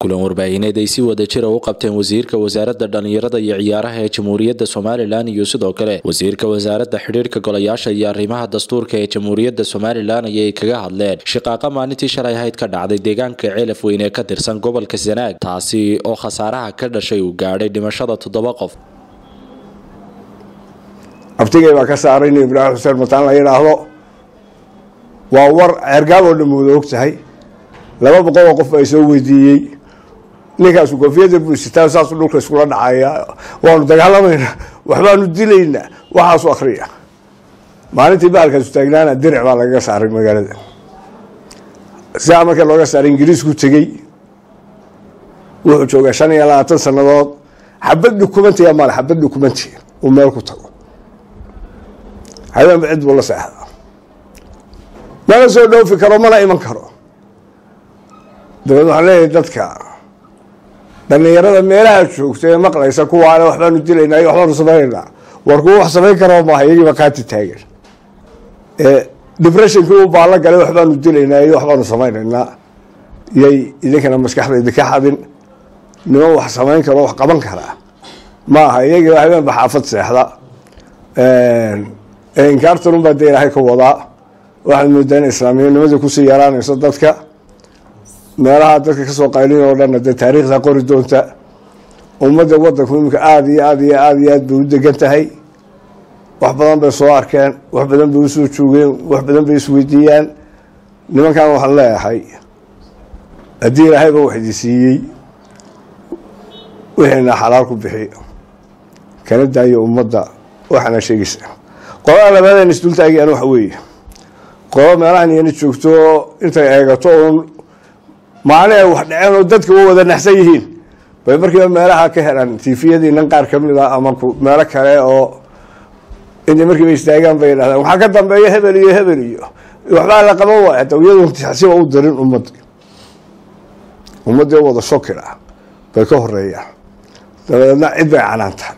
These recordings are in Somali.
kulan warbaahineed ay si wada jira u qabteen wasiirka wasaaradda dhallinyarada iyo ciyaaraha ee jamhuuriyadda somalilan iyo sidoo kale wasiirka wasaaradda xidhiirka golayaasha iyo arrimaha dastuurka ee jamhuuriyadda somalilan ayay kaga hadleen shiqaaqa maalintii shalay ahayd ka dhacday deegaanka ceelaf weyn ee ka tirsan gobolka sanaag taasi oo khasaaraha ka dhashay uu gaadhay dhimashada toddoba qof abtigay baa ka saaray nin ibraahim xuseen mataan la yidhaahdo waa war ceergaab oo dhan wada og tahay laba boqol oo qof ay soo weydiiyey ninkaasu koofiyadda buusitaa saasuu dhulka iskula dhacaya waanu dagaalamaynaa waxbaanu dilaynaa waxaasu akriya maalintii bahalkaasu taagnaana diric baa lagaga saaray magaalada sidaa marka looga saaray ingiriisku tegey wuxuu joogaa shan iyo labaatan sannadood xabad dhukumantiya male xabad dhukumanti uu meel ku tago habeenba cid buu la seexdaa mana soo dhoofi karo mana iman karo dabeed waxaan leeyahay dadka dhallinyarada meelaha joogta ee maqlaysa kuwaale waxbaanu dilaynaa iyo waxbaanu samaynaynaa war kuwa wax samayn karoo maaha iyagiiba qaati taagan ee depressionkii u baallo galay waxbaanu dilaynaa iyo waxbaanu samaynaynaa yay idinkana maskaxda idinka xadin niman wax samayn karo wax qaban karaa ma aha iyagiiba habeenba xaafad seexda inkaartanun baa dee ilaahay ka wadaa waxaad moodaa in islaamiyanimadii kusii yaraanayso dadka meelaha dadka kasoo qaylin oo dhanna dee taariikhda qori doonta ummadda wadanku iminka aada iyo aad iyo aada iyo aad bay u degan tahay wax badan bay soo arkeen wax badan bay usoo joogeen wax badan bay isweydiiyaan nimankan waxaan leeyahay haddii ilaahayba wax idi siiyey wixiina xalaal ku bixi kana daayo ummadda waxaana sheegaysa qolada labaadeen isdultaagiyaan waxa weeye qolo meelahan iyana joogto intay eegato uun maalin ay wax dhaceen oo dadka u wada naxsan yihiin bay markiiba meelaha ka helaan tifiyadiinan qaar kamid a ama meelo kale oo intay markiiba istaagaan bay yidhahdaan waxaa ka dambeeya hebel iyo hebel iyo waxbaa la qaban waaya hata iyadun siba u dirin ummaddi ummaddii u wada shokila bay ka horeeyaan dabadeedna cid bay canaantaan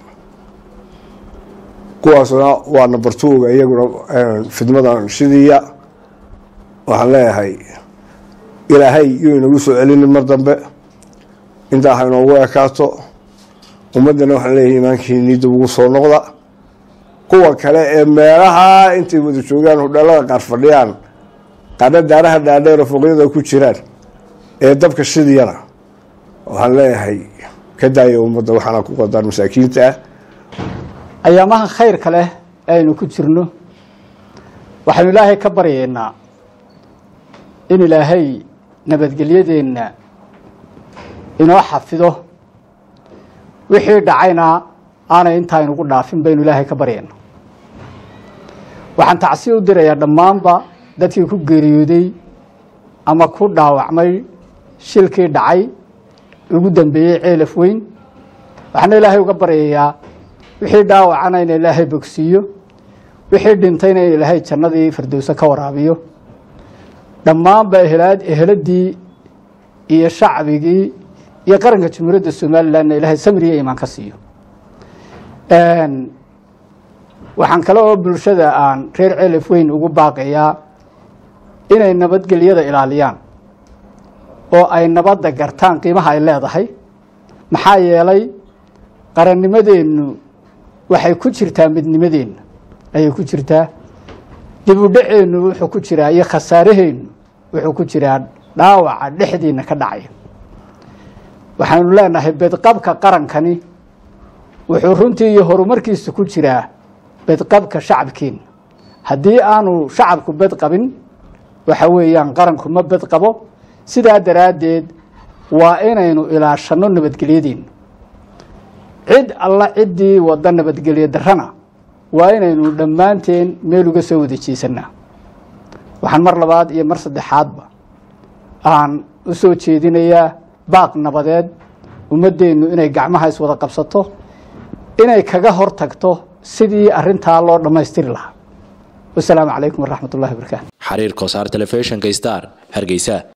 kuwaasna waa number twoga iyaguna fidmadan shidiya waxaan leeyahay ilaahay yuu inagu soo celinin mar dambe intaa ha inoogu ekaato ummaddana waxaan leeyahay imaankiinii dib ugu soo noqda kuwa kale ee meelaha intay wada joogaan hudheelada qaar fadhiyaan qaarna daaraha dhaadheero foqyada ku jiraan ee dabka shidiyana waxaan leeyahay ka daaya ummadda waxaana ku qadaan masaakiinta ah ayaamaha khayrka leh aynu ku jirno waxaynu ilaahay ka baryaynaa in ilaahay nabadgelyadeenna inoo xafido wixii dhacayna aanay intaa inugu dhaafin baynu ilaahay ka baryaynaa waxaan tacsi u dirayaa dhammaanba dadkii ku geeriyooday ama ku dhaawacmay shilkii dhacay ugu dambeeyey ceelaf weyn waxaana ilaahay uga baryayaa wixii dhaawacana in ilaahay bogsiiyo wixii dhintayna in ilaahay jannadii firdowse ka waraabiyo dhammaanba eheladii iyo shacbigii iyo qaranka jamhuuriyadda somalilanna ilaahay samri iyo iimaan ka siiyo waxaan kale oo bulshada aan reer celaf weyn ugu baaqayaa inay nabadgelyada ilaaliyaan oo ay nabadda gartaan qiimaha ay leedahay maxaa yeelay qarannimadeennu waxay ku jirtaa midnimadeenna ayay ku jirtaa dib u dhaceennu wuxuu ku jiraa iyo khasaaraheennu wuxuu ku jiraa dhaawaca dhexdiina ka dhacaya waxaanu leenahay bedqabka qarankani wuxuu runtii iyo horumarkiisa ku jiraa bedqabka shacabkeenna haddii aanu shacabku bedqabin waxa weeyaan qaranku ma bedqabo sidaa daraaddeed waa inaynu ilaashanno nabadgelyadeenna cid alla ciddii wadda nabadgelyo darrana waa inaynu dhammaanteen meel uga soo wada jeesanaa waxaan mar labaad iyo mar saddexaadba aan u soo jeedinayaa baaq nabadeed ummaddeennu inay gacmaha iswada qabsato inay kaga hor tagto sidii arintaa loo dhammaystiri lahaa wasalaamu calaykum waraxmat ullahi barakaatu xariir kosaar telefishinka star hargeysa